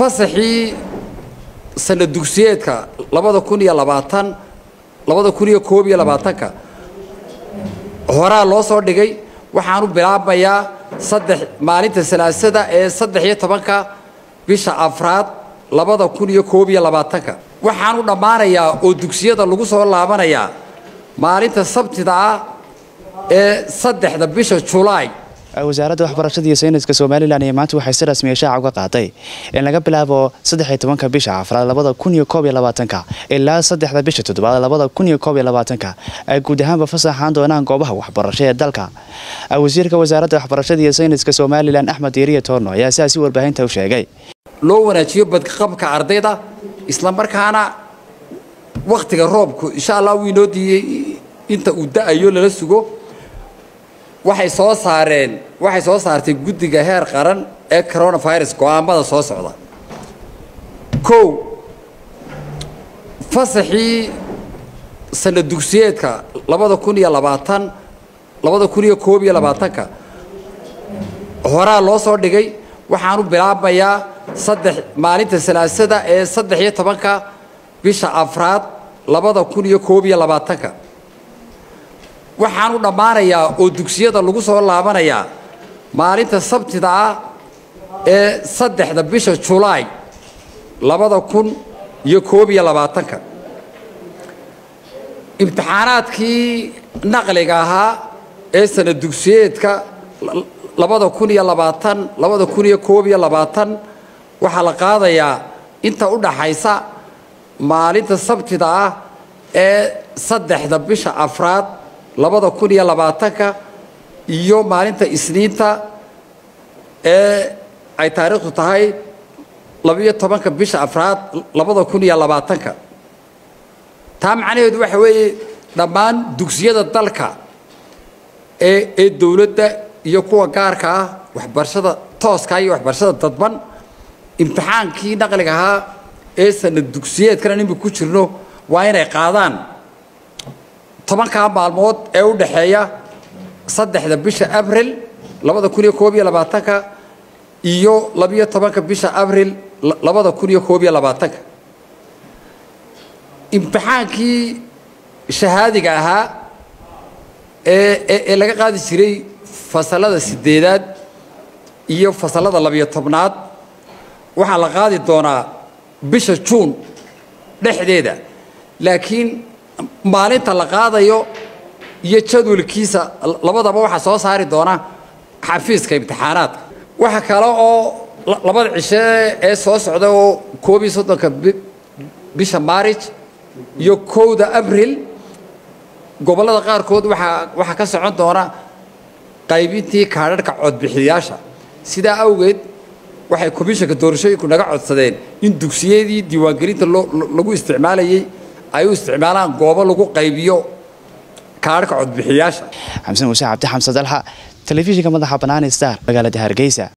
fasaxii sana dugsiyeedka labada kun iyo labaatan labada kun iyo koob iyo labaatanka horaa loo soo dhigay waxaanu bilaabmayaa saddex maalinta salaasada ee saddex iyo tobanka bisha afraad labada kun iyo koob iyo labaatanka waxaanu dhammaanayaa oo dugsiyada lagu soo laabanayaa maalinta sabtida ah ee saddexda bisha julaay wasaaradda waxbarashada iyo sayniska somalilan iyo maanta waxay si rasmiya shaaca uga qaaday in laga bilaabo saddexiyo tobanka bisha afraad labada kun iyo koob iyo labaatanka ilaa saddexda bisha toddobaad labada kun iyo koob iyo labaatanka ay guud ahaanba fasaxaan doonaan goobaha waxbarasho ee dalka wasiirka wasaaradda waxbarashada iyo sayniska somalilan axmed diiriya toorno ayaa sidaasi warbaahinta u sheegay loo wanaajiyo badqabka ardayda isla markaana wakhtiga roobku insha allah wuu inoo diiyey inta uu da-ayo lala sugo waxay soo saareen waxay soo saartay guddiga heer qaran ee coronavirus go-aamada soo socda kow fasaxii sana dugsiyeedka labada kun iyo labaatan labada kun iyo koob iyo labaatanka horaa loo soo dhigay waxaanu bilaabmayaa saddex maalinta salaasada ee saddex iyo tobanka bisha afraad labada kun iyo koob iyo labaatanka waxaanu dhammaanayaa oo dugsiyada lagu soo laabanayaa maalinta sabtida ah ee saddexda bisha julaay labada kun iyo koob iyo labaatanka imtixaanaadkii naqliga ahaa ee sana dugsiyeedka labada kun iyo labaatan labada kun iyo koob iyo labaatan waxaa la qaadayaa inta u dhaxaysa maalinta sabtida ah ee saddexda bisha afraad labada kun iyo labaatanka iyo maalinta isniinta ee ay taariikhdu tahay labiyo tobanka bisha afraad labada kun iyo labaatanka taa macnaheedu waxa weeye dhammaan dugsiyada dalka ee ee dowladda iyo kuwa gaarka ah waxbarashada tooska iyo waxbarashada dadban imtixaankii naqliga ahaa ee sana dugsiyeedkana nimika ku jirno waa inay qaadaan tobankaa maalmood ee u dhaxeeya saddexda bisha abril labada kun iyo koob iyo labaatanka iyo labiyo tobanka bisha abril labada kun iyo koob iyo labaatanka imtixaankii shahaadiga ahaa ee ee laga qaadi jiray fasalada sideedaad iyo fasalada labiyo tobnaad waxaa la qaadi doonaa bisha juun dhexdeeda laakiin maalinta la qaadayo iyo jadwalkiisa labadaba waxaa soo saari doona xafiiska imtixaanaadka waxa kale oo labada cishe ee soo socda oo koob iyo soddonka bisha maarij iyo kowda abril gobollada qaarkood waaa waxaa ka socon doona qaybintii kaadharhka codbixiyayaasha sidaa awgeed waxay komishanka doorashooyinku naga codsadeen in dugsiyadii diiwaangelinta lagu isticmaalayay ay u isticmaalaan goobo lagu qaybiyo kaadharhka codbixiyaasha xamsan muuse cabdi xamse dalxa telefishinka madaxa banaani star magaalada hargeysa